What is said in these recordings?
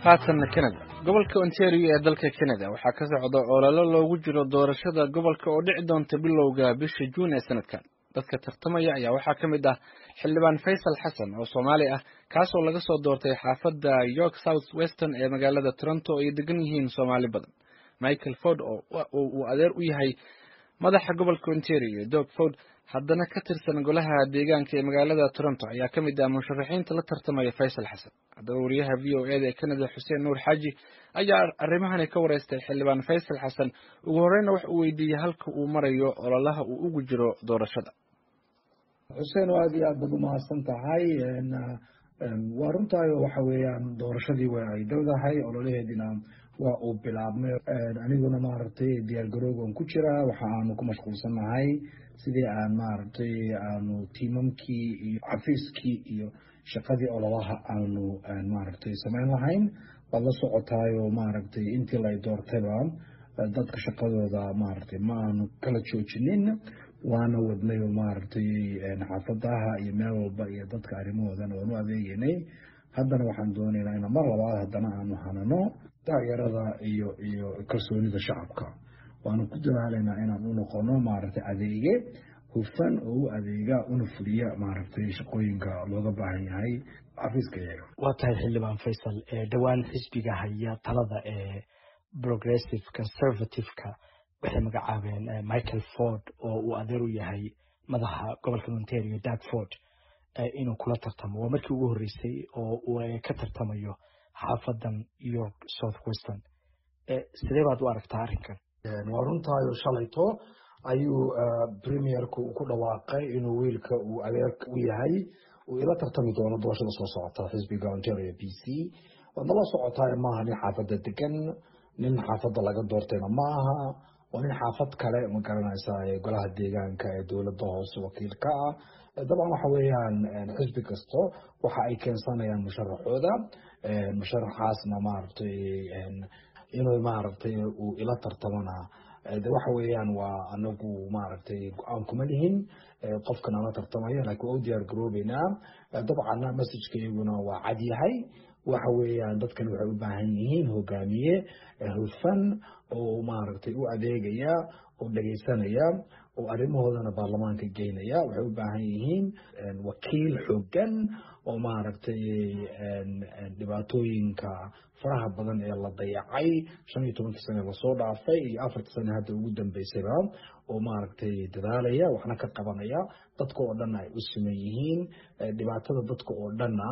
haatanna canada gobolka ontario ee dalka canada waxaa ka socda ololo loogu jiro doorashada gobolka oo dhici doonta bilowga bisha juun ee sanadkan dadka tartamaya ayaa waxaa ka mid ah xildhibaan faysal xasan oo soomaali ah kaasoo laga soo doortay xaafadda york south western ee magaalada toronto oo ay degan yihiin soomaali badan michael ford oo uu adeer u yahay madaxa gobolka ontario dog ford haddana ka tirsan golaha deegaanka ee magaalada toronto ayaa ka mid ah musharaxiinta la tartamaya faysal xasan haddaba wariyaha v o eda ee canada xuseen nuur xaaji ayaa arrimahani ka wareystay xildhibaan faysal xasan ugu horeyna wax uu weydiiyey halka uu marayo ololaha uu ugu jiro doorashada xuseen oo aada iyo aad baad umahadsan tahay waa runtaayo waxa weeyaan doorashadii waa ay dowdahay ololaheedina waa uu bilaabmay aniguna maaragtay diyaar garoogan ku jiraa waxa aanu ku mashquulsannahay sidii aan maaragtay aanu tiimamkii iyo xafiiskii iyo shaqadii ololaha aanu maaragtay samayn lahayn waad la socotaayo maaragtay intii la doortayba dadka shaqadooda maaragtay ma aanu kala joojinin waana wadnayo maaragtay xaafadaha iyo meel walba iyo dadka arrimahoodana waanu adeegeynay haddana waxaan doonaynaa in mar labaad haddana aanu hanano taageerada iyo iyo kalsoonida shacabka waanu ku dadaalaynaa inaan u noqono maaragtay adeege hufan oo u adeega una fuliya maaragtay shaqooyinka looga baahan yahay xafiiska iyaga waa tahay xildhibaan faysal dhowaan xisbiga haya talada ee progressive conservative-ka waxay magacaabeen michael ford oo uu adeer u yahay madaxa gobolka ontario dag ford inuu kula tartamo waa markii ugu horreysay oo uu ka tartamayo xaafadan york south western sidee baad u aragtaa arrinkan waa runtaayo shalayto ayuu premierku ku dhawaaqay inuu wiilka uu adeerka u yahay uu ila tartami doono doorashada soo socota xisbiga ontario b c waad nala socotaay maaha nin xaafadda degan nin xaafadda laga doortayna ma aha waa nin xaafad kale ma garanaysaa golaha deegaanka ee dowladda hoose wakiilka ah dabcan waxa weeyaan xisbi kasto waxa ay keensanayaan musharaxooda musharaxaasna maaragtay inuu maaragtay uu ila tartamana de waxa weeyaan waa anagu maaragtay go-aan kuma lihin qofkan ala tartamaya laakiin waa u diyaar garoobeynaa dabcanna messajka iyaguna waa cad yahay waxa weeyaan dadkan waxay u baahan yihiin hogaamiye hufan oo maaragtay u adeegaya oo dhegaysanaya oo arrimahoodana baarlamaanka geynaya waxay u baahan yihiin wakiil xooggan oo maaragtay dhibaatooyinka faraha badan ee la dayacay shan iyo tobankii sane lasoo dhaafay iyo afartii sane hadda ugu dambeysayba oo maaragtay dadaalaya waxna ka qabanaya dadka oo dhan ay u siman yihiin dhibaatada dadka oo dhanna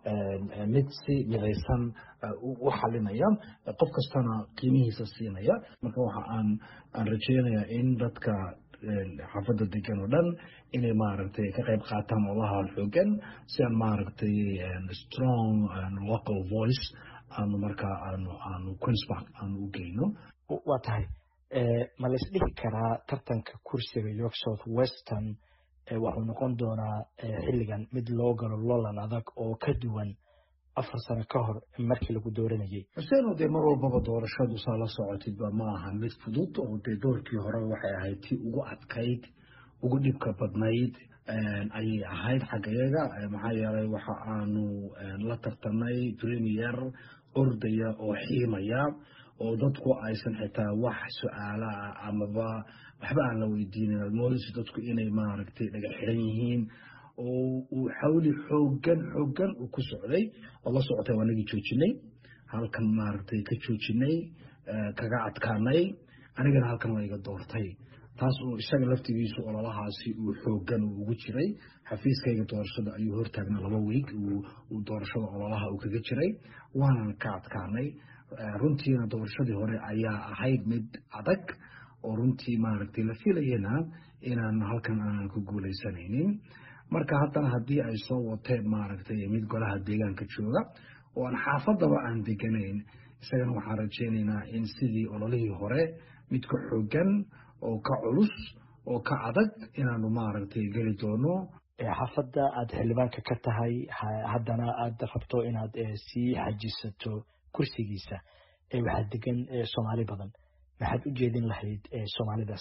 mid si midaysan u xalinaya qof kastana qiimihiisa siinaya marka waxa aan aan rajeynayaa in dadka xaafadda degan oo dhan inay maaragtay ka qayb qaataan olaha xoogan si aan maaragtay strong local voice aanu markaa aanu aanu queenspark aanu u geyno waa tahay ma la isdhihi karaa tartanka kursiga york south western waxuu noqon doonaa xilligan mid loo galo lolan adag oo ka duwan afar sano ka hor markii lagu dooranayay xuseeno dee mar walbaba doorashadu saa la socotidba ma aha mid fudud oo dee doorkii hore waxay ahayd tii ugu adkayd ugu dhibka badnayd ayay ahayd xaggayaga maxaa yeelay waxa aanu la tartanay premier ordaya oo xiimaya oo dadku aysan xitaa wax su-aala ah amaba waxba aan la weydiinin moodaysa dadku inay maaragtay dhaga xiran yihiin oo uu xawli xoogan xoogan uu ku socday oo la socotay waa nagii joojinay halkan maaragtay ka joojinay kaga adkaanay anigana halkan waa iga doortay taas uu isaga laftigiisu ololahaasi uu xoogan uu ugu jiray xafiiskayga doorashada ayuu hortaagnaa laba wiig uu doorashada ololaha uu kaga jiray waanan ka adkaanay runtiina doorashadii hore ayaa ahayd mid adag oo runtii maaragtay la filayana inaan halkan aanan ku guuleysanaynin marka haddana haddii ay soo wateen maaragtay mid golaha deegaanka jooga oo aan xaafadaba aan deganayn isagana waxaan rajeynaynaa in sidii ololihii hore mid ka xoogan oo ka culus oo ka adag inaanu maaragtay geli doono xaafadda aada xildhibaanka ka tahay haddana aada rabto inaad sii xajisato kursigiisa waxaa degan soomaali badan maxaad u jeedin lahayd soomaalidaas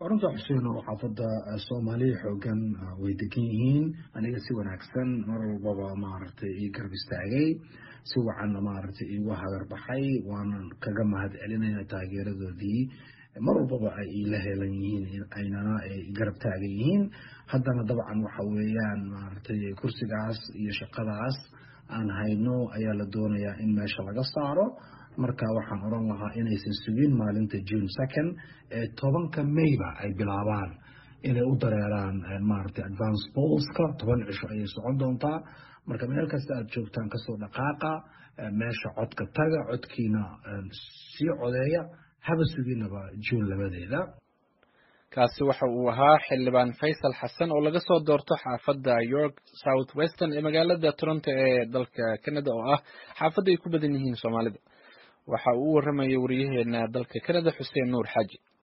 runta xuseen oo xaafadda soomaaliya xoogan way degan yihiin aniga si wanaagsan mar walbaba maaragtay ii garab istaagay si wacanna maaragtay iigu hagarbaxay waanan kaga mahad celinayna taageeradoodii mar walbaba ay iila heelan yihiin aynana garab taagan yihiin haddana dabcan waxa weeyaan maaragtay kursigaas iyo shaqadaas aan hayno ayaa la doonayaa in meesha laga saaro marka waxaan odhan lahaa inaysan sugin maalinta june second ee tobanka mayba ay bilaabaan inay u dareeraan maaragtay advance polska toban cisho ayay socon doontaa marka meel kasta aad joogtaan kasoo dhaqaaqa meesha codka taga codkiina sii codeeya haba suginaba june labadeeda kaasi waxa uu ahaa xildhibaan faysal xasan oo laga soo doorto xaafadda york south western ee magaalada toronto ee dalka canada oo ah xaafadda ay ku badan yihiin soomaalida waxa uu u waramayay wariyaheena dalka canada xuseen nuur xaaji